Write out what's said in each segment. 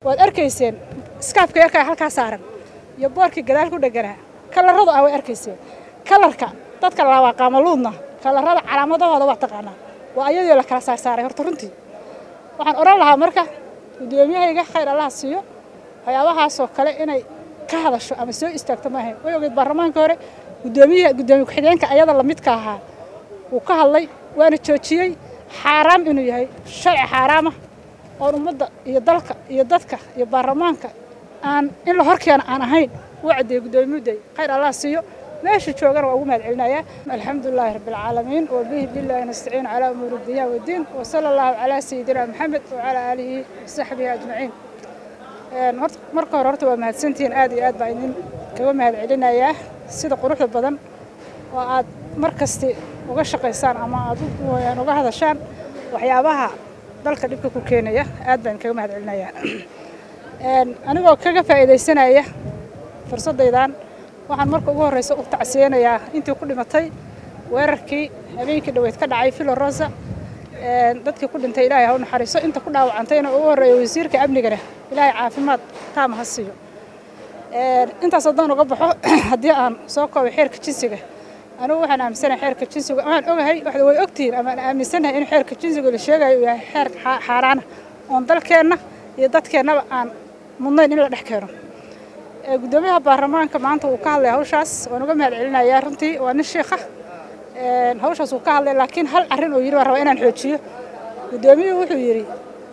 waad arkayseen iskaafka yarkaa halkaa saaran iyo boorkii gadaal ku dheganaa kalaradu ah way arkayseen kalarka dadka laabaa qaamaluudna kalarada calaamadahooda waa taqaanaa waa ayadoo la kala saarsaaray horta runtii waxaan odhan lahaa marka guddoomiyahayga khayr allaha siiyo waxyaabahaasoo kale inay ka hadasho ama soo istaagto maahayn way ogeyd baarlamaanka hore guddoomiyaha guddoomiye ku-xigeenka ayada lamidka ahaa wuu ka hadlay waana joojiyey xaaraam inuu yahay sharci xaaraamah oon ummadda iyo dalka iyo dadka iyo baarlamaanka aan in la horkeena aan ahayn wuu caddeeyey guddoomiye mudday khayr allah siiyo meesha joogana waa ugu mahad celinayaa alxamdu lilaahi rabbi alcaalamiin wabihi billahi nastaciin calaa umuuri dunya waddiin wasala allahu calaa sayidina maxamed wacalaa aalihi wasaxbihi ajmaciin horta marka hore horta waa mahadsantihiin aad iyo aad baa idin kaga mahad celinayaa sida quruxda badan oo aad mar kasti uga shaqaysaan ama aad uga hadashaan waxyaabaha dalka dhibka ku keenaya aad baan kaga mahad celinayaa anigoo kaga faa'iidaysanaya fursaddaydan waxaan marka ugu horreysa u tacsiyeynayaa intii ku dhimatay weerarkii habeenkii dhaweyd ka dhacay filo rosa dadkii ku dhintay ilaahay ha u naxariiso inta ku dhaawacantayna ugu horreeya wasiirka amnigana ilaahay caafimaad taama ha siiyo intaas haddaan uga baxo haddii aan soo koobay xeerka jinsiga anigu waxaan aaminsanahay xeerka jinsiga waxaan ogahay waxda way ogtihiin ama aan aaminsanahay in xeerka jinsiga la sheegayo uu yahay xeer xaaraana oon dalkeenna iyo dadkeennaba aan mudnayn in la dhex keeno guddoomiyaha baarlamaanka maanta wuu ka hadlaya hawshaas waan uga mahad celinayaa runtii waa nin sheikha hawshaas wuu ka hadlay laakiin hal arrin oo yidhi baan rabaa inaan xoojiyo guddoomiyuhu wuxuu yidhi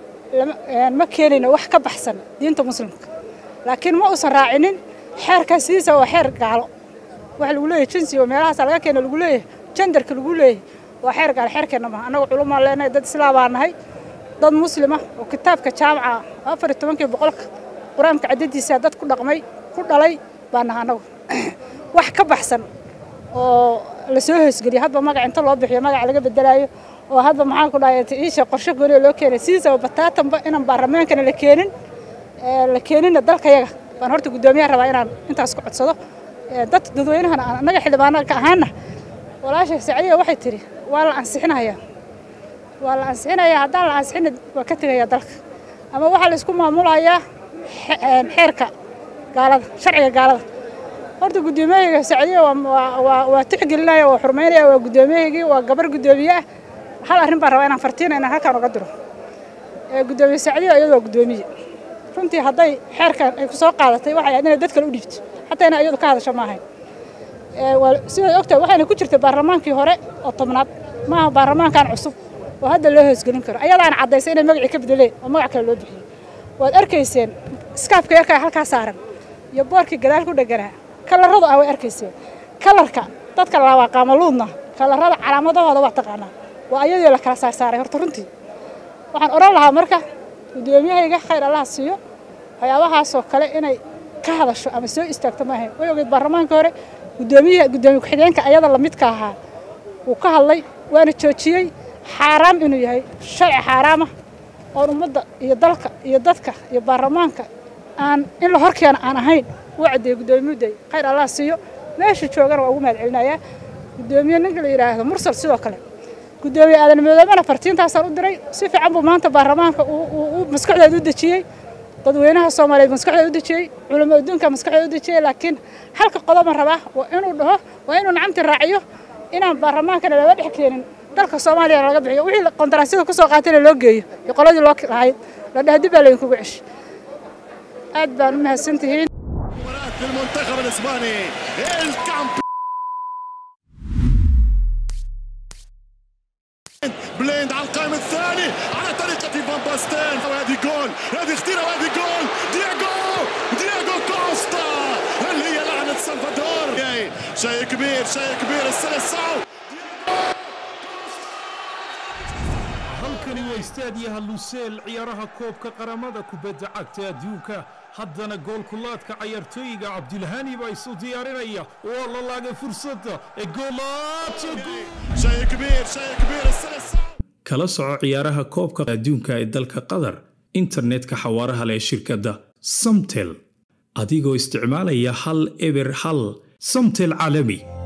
ma keenayno wax ka baxsan diinta muslimka laakiin ma uusan raacinin xeerkaas sidiisa waa xeer gaalo waxa lagu leeyahay jinsiga meelahaas laga keeno lagu leeyahay jandarka lagu leeyahay waa xeer gaalo xeerkeenna maaha annaga culumaan leenahay dad islaamaa nahay dad muslima oo kitaabka jaamaca afar iyo tobankii boqolka qur-aanka caddadiisa dad ku dhaqmay ku dhalay baa naha annagu wax ka baxsan oo la soo hoosgeliyo hadba magac inta loo bixiyo magac laga bedelaayo oo hadba maxaan ku dhahay iisha qorshe gooniya loo keenay sidiisaba bataatanba inaan baarlamaankana la keenin la keeninna dalkayaga baan horta guddoomiyaha rabaa inaan intaas ku codsado dad dadweynahana aan annaga xildhibaanka ahaana walaasha sacdiya waxay tidhi waa la ansixinayaa waa la ansixinayaa haddaan la ansixina waa ka tegayaa dalka ama waxaa la isku maamulayaa xeerka gaalada sharciga gaalada horta guddoomiyahayga sacdiya waa tixgelinaya waa xurmaynaya waa guddoomiyahaygii waa gabar guddoomiye ah hal arrin baan rabaa inaan fartiina inaan halkaan uga diro guddoomiye sacdiya iyadu waa guddoomiye runtii hadday xeerkan ay ku soo qaadatay waxay ahayd inay dad kale u dhiibto xataa inay iyadu ka hadasho ma ahayn sidaad ogtahay waxayna ku jirtay baarlamaankii hore oo tobnaad maaha baarlamaankan cusub oo hadda loo hoosgelin karo ayadaana caddaysay inay magacii ka bedeleen oo magac kale loo bixiyey waad arkayseen iskaafka yarkaa halkaa saaran iyo boorkii gadaal ku dheganaa kalaradu ah way arkayseen kalarka dadka laabaa qaamaluudna kalarada calaamadahooda waa taqaanaa waa ayadoo la kala saarsaaray horta runtii waxaan odhan lahaa marka guddoomiyahayga khayr allaha siiyo waxyaabahaasoo kale inay ka hadasho ama soo istaagto maahayn way ogeyd baarlamaanka hore guddoomiyaha guddoomiye ku-xigeenka ayada lamidka ahaa wuu ka hadlay waana joojiyey xaaraam inuu yahay sharci xaaraamah oon ummadda iyo dalka iyo dadka iyo baarlamaanka aan in la horkeena aan ahayn wuu caddeeyey guddoomiye mudday khayr allah siiyo meesha joogana waa ugu mahad celinayaa guddoomiye ninka la yidhaahdo mursal sidoo kale guddoomiye aadan midoobana fartiintaasaan u diray si fiican buu maanta baarlamaanka uu maskaxdeeda u dejiyey dadweynaha soomaaliyeed maskaxdeeda u dejiyey culamo adduunka maskaxdeeda u dejiyey laakiin halka qodoban rabaa waa inuu dhaho waa inuu nacamti raaciyo inaan baarlamaankana laga dhex keenin dalka soomaaliya laga bixiyo wixii qondaraasyada ku soo qaatayna loo geeyo iyo qoladii loo lahayd la dhaha dib baa laydinkugu ceshi aad baan u mahadsantihiin المنتخب الاسباني بليند على القائم الثاني على طريقة فان باستين وهذه جول هذه اختيرة وهذه جول دياغو دياغو كوستا هل هي لعنة سلفادور شيء كبير شيء كبير السلسعو halkani waa istaadiyaha luseel ciyaaraha koobka qaramada kubadda cagta adduunka haddana goolkulaadka cayaartooyiga cabdilhani baa isu diyaarinaya waa la laagay fursadda ee شيء كبير شيء كبير السلسعو kala soco ciyaaraha koobka adduunka ee dalka qatar internetka xawaaraha leh ee shirkadda samtel adigoo isticmaalaya hal eber hal samtel caalami